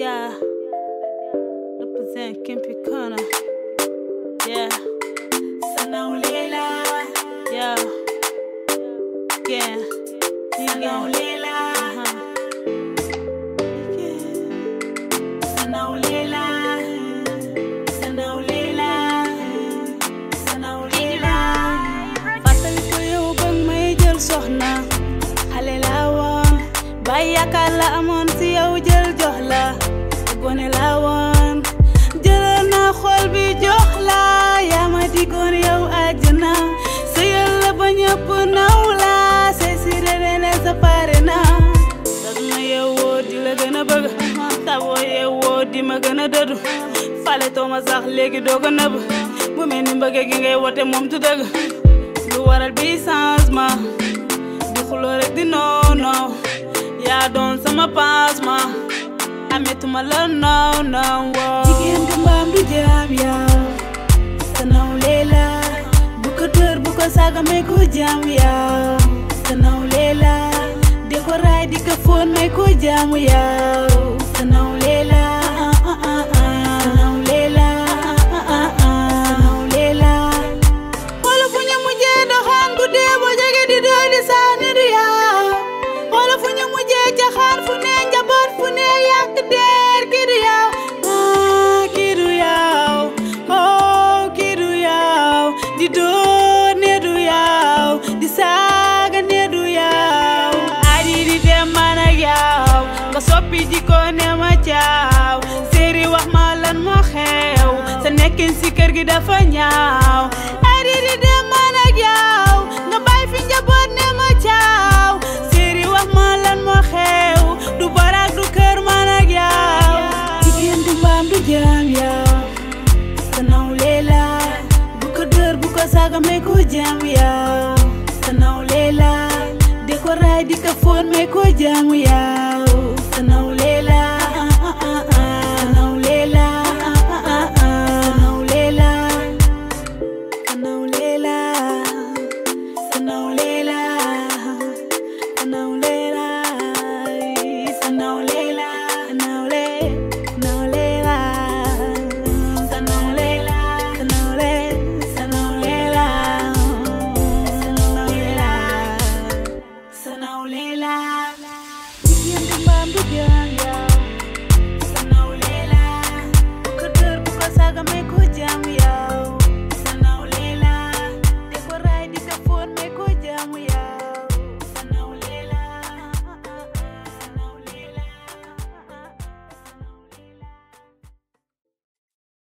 Yeah. Represent Kimpi Corner. Yeah. Sanaulela, Yeah. Yeah. Sanaulela, Uh-huh. Sanaulela, Sanaulela, Sanaulela. fàttali ko yow bëgg may jël soxna xale laa woon bàyyi yaakaar la amoon si yow jël jox la gone laa woon jëlal naa xol bi jox la yaa ma digoon yow àjjana sëyal la ba ñëpp naw la say si ne sa pare na dag ma yeewoo di la gën a bëgg taboo yeewoo di ma gën a dëddu fale too ma sax léegi doo ko nëbb bu mel ni mbëgge gi ngay wote moom tu dëgg lu waral bi changement di xuloo rek di noono yaa doon sama pansement ametuma la noow noow woo Jigéen du mbaam du jaam yow Sanaulela, bu ko dër bu ko saaga may ko jaam yow Sanaulela, di ko raay di ko foon may ko jaamu yow Sanaulela, Sanaulela, Sanaulela. Wala fu ñu mujjee doxaan guddee boo jege di doy di saani du yaw Wala fu ñu mujjee jaxaan fu ne njaboot fu ne yàq der kii du yaw ah kii du yaw oh kii du yaw di door ne du yaw di saaga ne du yaw ari di dem man ak yaw nga soppi jikko ne ma caaw séeri wax ma lan moo xew sa nekkin si kër gi dafa ñaaw ari di dem man ak yaw nga bàyyi fi njaboot ne ma caaw séeri wax ma lan moo xew du barak du kër man ak yaw Jigéen du mbaam du jaam yow Sanaulela, bu ko dër bu ko saaga may ko jaam yow Sanaulela, di ko raay di ko foon may ko jaamu yow